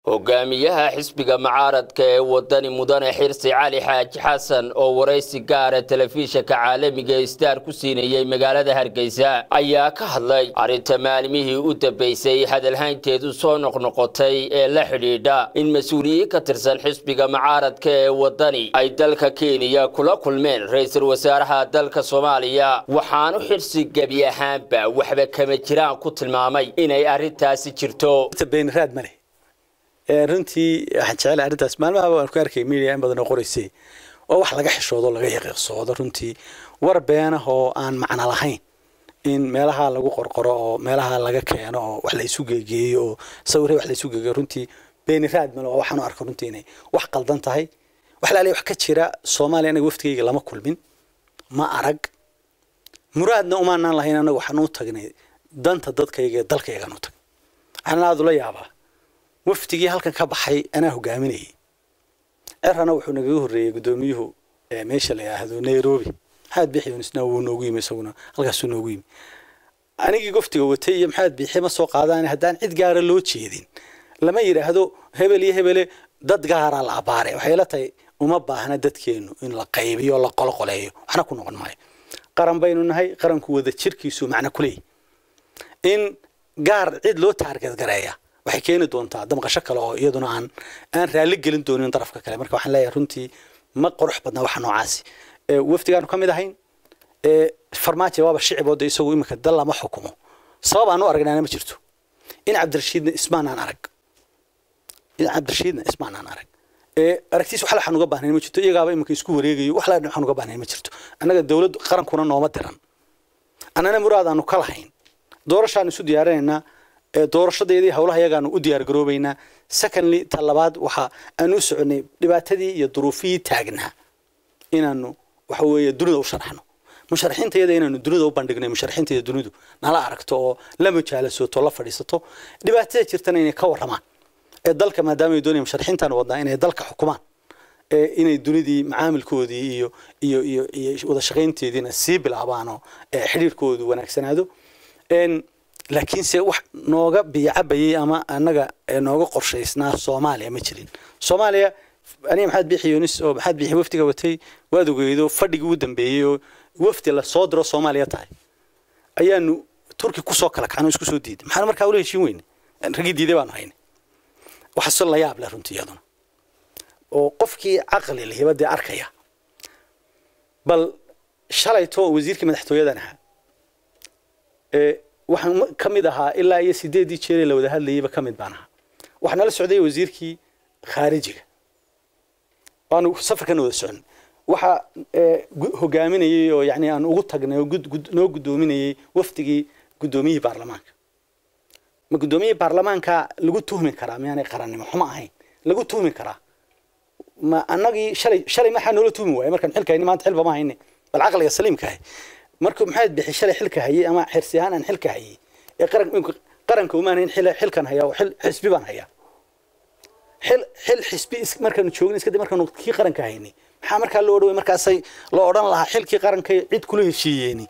hogaamiyaha xisbiga mucaaradka ee wadani mudane xirsi cali xaaji xasan oo waraysi gaara telefishinka caalamiga star ku siinayey magaalada hargeysa ayaa ka hadlay arrinta maalmihii u dambeysay hadalhaynteedu soo noqnoqotay ee la xidhiidha in mas-uuliyiin ka tirsan xisbiga mucaaradka ee wadani ay dalka kenya kula kulmeen ra-iisul wasaaraha dalka soomaaliya waxaanu xirsi gebi ahaanba waxba kama jiraan ku tilmaamay inay arrintaasi jirto beeniraad male runtii waxaan jecelahay arrintaas maalmaha waan ku arkay media in badan oo qoraysay oo wax laga xishoodo laga yaqiiqsoodo runtii war beenah oo aan macno lahayn in meelaha lagu qorqoro oo meelaha laga keeno oo wax la isu geegeeyo oo sawirre wax la isu geegeeyo runtii beeniraad male waa waxaan u arko runtii inay wax qaldan tahay wax laaliya wax ka jira soomaaliya anaga waftigayga lama kulmin ma arag muraadna umaanaan lahayn anaga waxaan u tagnay danta dadkayga ee dalkaygaan u tagnay waxaan aada ula yaabaa wafdigii halkan ka baxay anaa hogaaminayay cerana wuxuu nagaga horreeyey guddoomiyuhu meesha la yidhaahdo nairobi maxamed biixi yunisna wuu noogu yimi isaguna halkaasuu noogu yimi anigii goftiga watay iyo maxamed biixi ma soo qaadaan haddaan cid gaara loo jeedin lama yidhaahdo hebel iyo hebele dad gaara la abaare waxay la tahay uma baahna dadkeenu in la qaybiyo la qoloqoleeyo waxna ku noqon maayo qaran baynu nahay qaranku wada jirkiisu macno ku leeyahy in gaar cid loo taargadgareeya waxay keeni doontaa damqasho kale oo iyaduna aan aan raalli gelin doonin darafka kale marka waxaan leeyahay runtii ma qurux badna waxa noocaasi wafdigaanu ka mid ahayn farmaajo waaba shicibooda isagu iminka dal lama xukumo sabab aan u aragnaana ma jirto in cabdirashiidna ismaanaan arag in cabdirashiidna ismaanaan arag aragtiis wax laxan uga baahnayn ma jirto iyagaaba iminka isku wareegayo wax laxan waxaan uga baahnayn ma jirto annaga dowlad qarankuna nooma diran annana muraad aanu ka lahayn doorashaan isu diyaarinaynaa doorashadeedii howlaha iyagaanu u diyaar garoobaynaa secondly ta labaad waxa aanu u soconay dhibaatadii iyo duruufihii taagnaa inaanu waxa weeye dunida u sharaxno musharaxiinta iyada inaanu dunida u bandhignay musharaxiinta iyo dunidu nala aragto oo la mujaalasoto la fadhiisato dhibaatada jirtana inay ka warramaan ee dalka maadaama ay doonayaan musharaxiintaan wadnaa inay dalka xukumaan inay dunidii macaamilkoodii iyo iyo iyo iyo wada shaqaynteediina sii bilaabaan oo xidhiirkoodu wanaagsanaado laakiinse wax nooga biyacabayay ama annaga nooga qorshaysnaa soomaaliya ma jirin soomaaliya aniga maxamed biixi yunis oo maxamed biixi wafdiga watay waad ogeydo fadhigii u dambeeyey oo wafdi la soo diro soomaaliya tahay ayaanu turki kusoo kala kacno isku soo diiday maxaanu markaa ula heshiin weyne raggii diiday baanu haynay waxaase la yaab leh runtii iyaduna oo qofkii caqli lihiba dee arkaya bal shalayto wasiirkii madaxtooyadan ahaa waxaan ka mid ahaa ilaa iyo sideedii jeeree la wada hadlayeyba ka mid baan ahaa waxaa nala socday wasiirkii khaarijiga waanu safarkana wada socon waxaa hogaaminayey oo yani aan ugu tagnay oo noo guddoominayey wafdigii guddoomiyihii baarlamaanka ma guddoomiyihii baarlamaanka lagu tuhmi karaa miyaanay qarannimo xumo ahayn lagu tuhmi karaa ma annagii shalay shalay maxaa noola tuhmi waaya markaan xilka hayni maanta xilba ma hayne bal caqliga saliimka ahay markuu maxamed bixi shalay xilka hayay ama xirsi ahaan aan xilka hayay ee qaran qaranka umaan in xilkan hayaa oo xil xisbi baan hayaa xil xil xisbi markaanu joogin iska dib markaanu kii qaranka haynay maxaa markaa loo dhaway markaasay loo odhan lahaa xilkii qaranka cid kula heshiiyeeni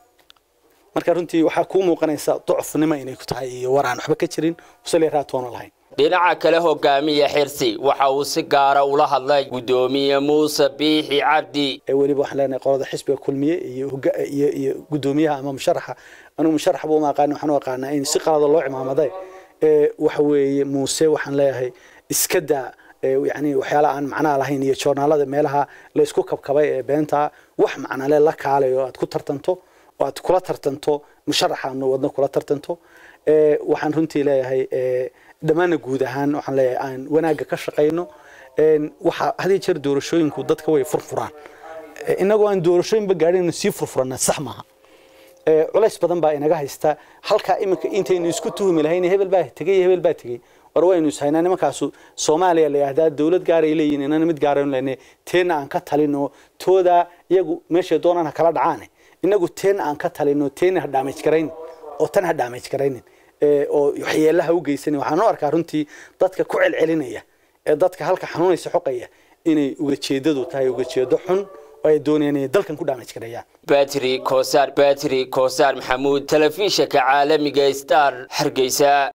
marka runtii waxaa kuu muuqanaysa docfnimo inay ku tahay iyo war aan waxba ka jirin usale raatoona lahayn dhinaca kale hogaamiya xirsi waxa uu si gaara ula hadlay guddoomiye muuse biixi cabdi weliba waxaan leenahay qolada xisbiga kulmiye iyo iyo iyo guddoomiyaha ama musharaxa anigu musharax buu ma aqaan waxaan u aqaanaa in si qalada loo cimaamaday waxa weeye muuse waxaan leeyahay iska daa yani waxyaala aan macnaha lahayn iyo joornaalada meelaha la isku kabkabay ee beenta wax macnale la kaalayo aad ku tartanto oo aad kula tartanto musharaxaanu wadno kula tartanto waxaan runtii leeyahay dhammaanna guud ahaan waxaan leeyahay aan wanaagga ka shaqayno waxa hadii jeer doorashooyinku dadka way furfuraan inagoo aan doorashooyinba gaadhin sii furfurana sax maaha culays badan baa inaga haysta halkaa iminka intaynu isku tuhumi lahayn hebel baa tegey hebel baa tegey war waynu ishaynaa nimankaasu soomaaliya la yidhahdaa dowlad gaaray leeyihin inana mid gaaraynu leynay teenna aan ka talino toodaa iyagu meeshay doonaan ha kala dhacaane inagu teenna aan ka talino teenna ha dhaamaj garaynin oo tan ha dhaamaj garaynin oo waxyeelaha u geysanin waxaan u arkaa runtii dadka ku celcelinaya ee dadka halka xanuunaysa xoqaya inay ugajeedadu tahay ugajeedo xun oo ay doonayaan inay dalkan ku dhaamaj gareeyaan batri kosaar batri kosaar maxamuud telefishinka caalamiga star hargeysa